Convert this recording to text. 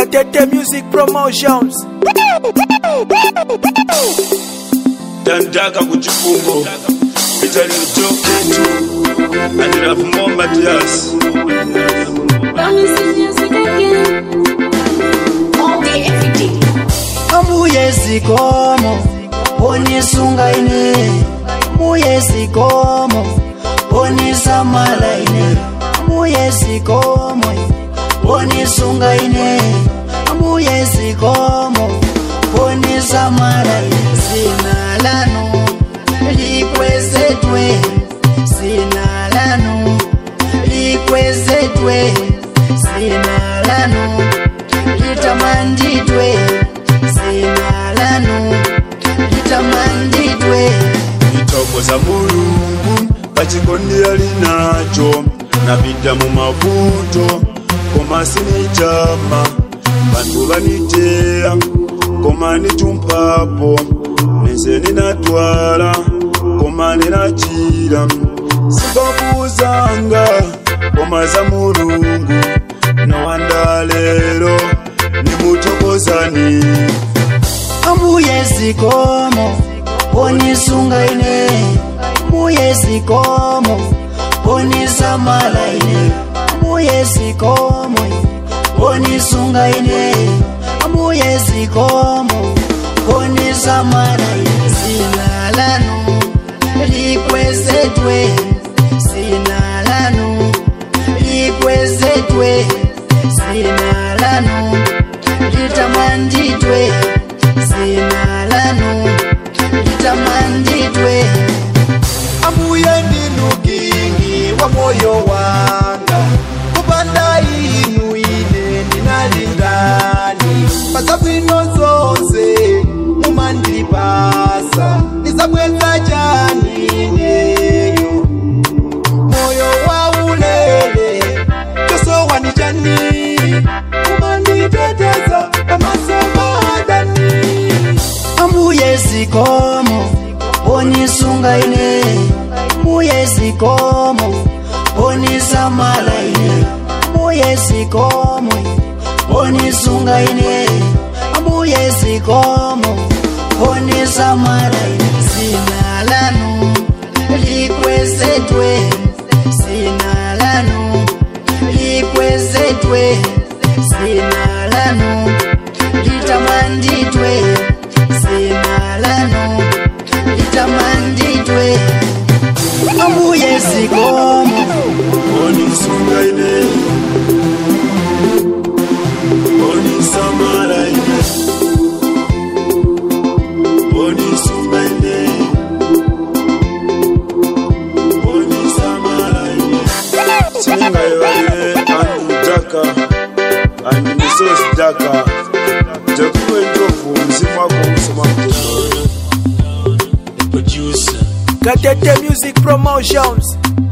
Katete Music Promotions. Dandaka kuchifungo Peter Lutoketu and Rav Muhammad Yas Promises music again. All day, every day. amuye zikomo onisunga ine muye zikomo onisamala ine muye zikomo onisunga ine muye zikomo onisamala ine sinalano likwezetwe sinalano likwezetwe sinalano litamandidwe sinalano litamandidwe Itokoza mulungu pachikondi ali nacho napita mu mavuto koma sinichama bantu baniteya koma nitumpapo nese ninatwala koma ninachira sikokuzanga koma za mulungu nowanda lero nimutokozani amuye zikomo onisunga ine muye zikomo onisamala ine muye zikomo onisunga ine muye zikomo onisamala ine sinalano likwezetwe sinalano likwezetwe sinalano litamandidwe sinalano litamandidwe amuye ndinukingi wa moyo wanga kupanda inu ine ndinalindani pasabwino zonse mumandipasa ndisabweza chani ineyo moyo wa ulele chosowani chani mumanditeteza pamaso madani amuye zikomo onisunga ine muye zikomo onisamala ine muye zikomo onisunga ine muye zikomo onisamala ine sinalano likwezetwe sinalano likwezetwe sinalano litamandidwe sinalano litamandidwe amuye zikomo onisunga ine onisamala ine onisunga ine onisamala ine sininga yewalile andu daka andi misosi daka jakuwe ndovu mzimu wako usoma mtendo Katete Music Promotions.